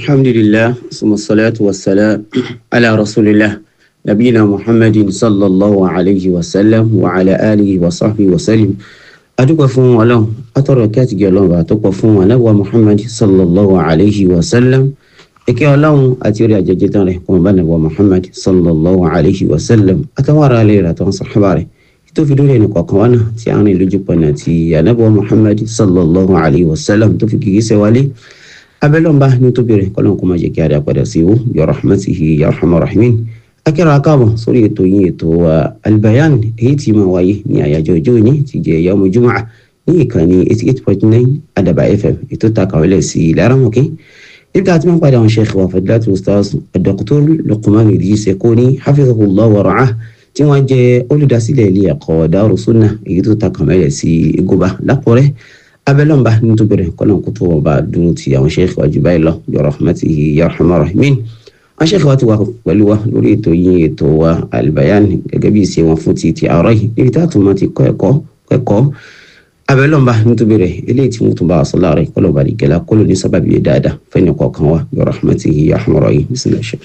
الحمد لله ثم الصلاة والسلام على رسول الله نبينا محمد صلى الله عليه وسلم وعلى آله وصحبه وسلم adúpẹ́ fún ọlọ́run atọ́rọ̀ kí àtìgẹ́ ọlọ́run bá tó pọ̀ fún anábọ̀ muhammad sallallahu alayhi wa sallam ìkẹ́ ọlọ́run àti orí àjẹjẹ tán rẹ̀ kọ́mọ bá nàbọ̀ muhammad sallallahu alayhi wa sallam àtàwọn ará ilé rẹ̀ àtàwọn sàhábà rẹ̀ tó fi dúró ẹnì kọ̀ọ̀kan wánà tí a rìn lójú pọ̀nà ti anábọ̀ muhammad sallallahu alayhi wa sallam tó fi kìkì sẹ́wálé abẹ́lọ́mbà ní tóbi rẹ̀ kọ́lọ́n kó máa jẹ́ kí a dá padà sí wò ya rahmatihi ya rahman rahimin akẹ́rọ akáàbọ̀ sórí ètò yín ètò albayan èyí tí máa wáyé ní àyájọ́ ọjọ́ òní ti jẹ́ yawmu jumu'ah ní ìkànnì eighty eight point nine adaba fm ètò takàwélẹ̀ sí láramọ̀kẹ́ níbi tá a ti máa ń padà àwọn sheikh wa fadilatu ustaz dr luqman idris ekoni hafizahullah wa ra'ah tí wọ́n jẹ́ olùdásílẹ̀ ilé ẹ̀kọ́ Darus Sunnah èyí tó takàwélẹ̀ sí igoba lákùrẹ́ abẹ́lọ́mbà nítorí rẹ̀ kọ́nà kó tó wọn bá dúró ti àwọn sheikh wa jù báyìí lọ bi rahmatihi ya rahman rahimin wọn sheikh wa ti wà pẹ̀lú wa lórí ètò yín ètò wa albayan gẹ́gẹ́ bí ìṣe wọn fún ti ti àárọ̀ yìí níbi tá a tún máa ti kọ́ ẹ̀kọ́ ẹ̀kọ́ abẹ́lọ́mbà nítorí rẹ̀ eléyìí tí wọ́n tún bá a sọ láàrẹ̀ kọ́lọ̀ bá dìgẹ́lá kọ́lọ̀ ní sábàbí yẹn dáadáa fẹ́ni kọ̀ọ̀kan wa bi rahmatihi ya rahman rahim bismillah sheikh.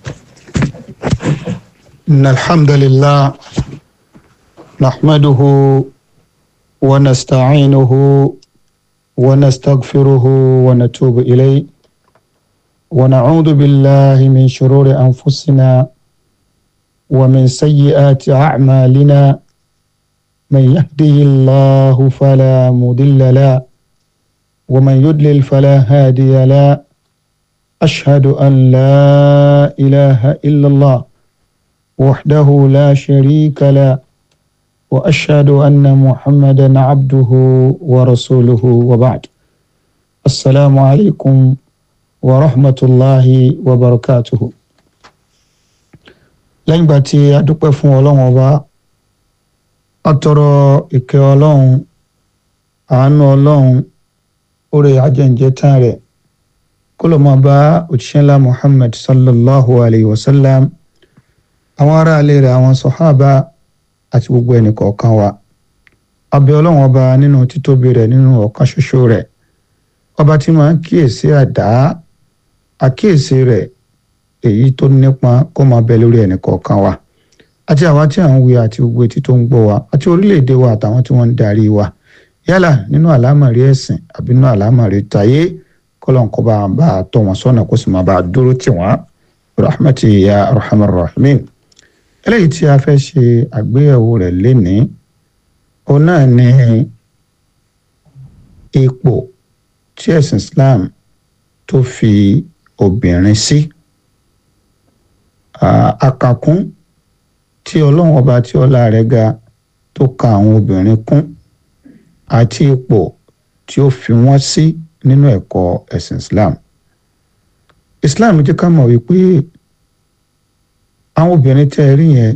إن الحمد لله نحمده ونستعينه ونستغفره ونتوب إليه ونعوذ بالله من شرور أنفسنا ومن سيئات أعمالنا من يهده الله فلا مضل له ومن يضلل فلا هادي له أشهد أن لا إله إلا الله وحده لا شريك له واشهد ان محمدا عبده ورسوله وبعد السلام عليكم ورحمه الله وبركاته lẹ́yìn ìgbà tí a dúpẹ́ fún ọlọ́run ọba a tọrọ ìkẹ́ ọlọ́run àánú ọlọ́run oore ajẹ́njẹ́ tán rẹ̀ kó ló máa bá òjíṣẹ́ ńlá muhammad sallallahu alayhi wa sallam àwọn aráalé rẹ̀ àwọn sọ̀hábà àti gbogbo ẹnì kọ̀ọ̀kan wa abẹ́ ọlọ́run ọba nínú títóbi rẹ̀ nínú ọ̀kan ṣoṣo rẹ̀ ọba tí máa ń kíyèsí àdá àkíyèsí rẹ̀ èyí tó nípa kó máa bẹ lórí ẹnì kọ̀ọ̀kan wa àti àwa tí à ń wí àti gbogbo etí tó ń gbọ́ wa àti orílẹ̀-èdè wa àtàwọn tí wọ́n ń darí wa yálà nínú àlámọ̀rí ẹ̀sìn àbí nínú àlámọ̀rí tayé kọ́lọ́n kó bá bá a tọ́ wọn sọ́nà kó sì máa bá a dúró tì wọ́n rahmati ya arhamar rahimin eléyìí tí a fẹ́ ṣe àgbéyẹ̀wò rẹ̀ lénìí òun náà ni ipò tí ẹ̀sìn Islam tó fi obìnrin sí àkàkún tí ọlọ́run ọba tí ọlá rẹ̀ ga tó ka àwọn obìnrin kún àti ipò tí ó fi wọ́n sí nínú ẹ̀kọ́ ẹ̀sìn Islam Islam jẹ́ ká mọ̀ wípé àwọn obìnrin tẹ́ ẹ rí yẹn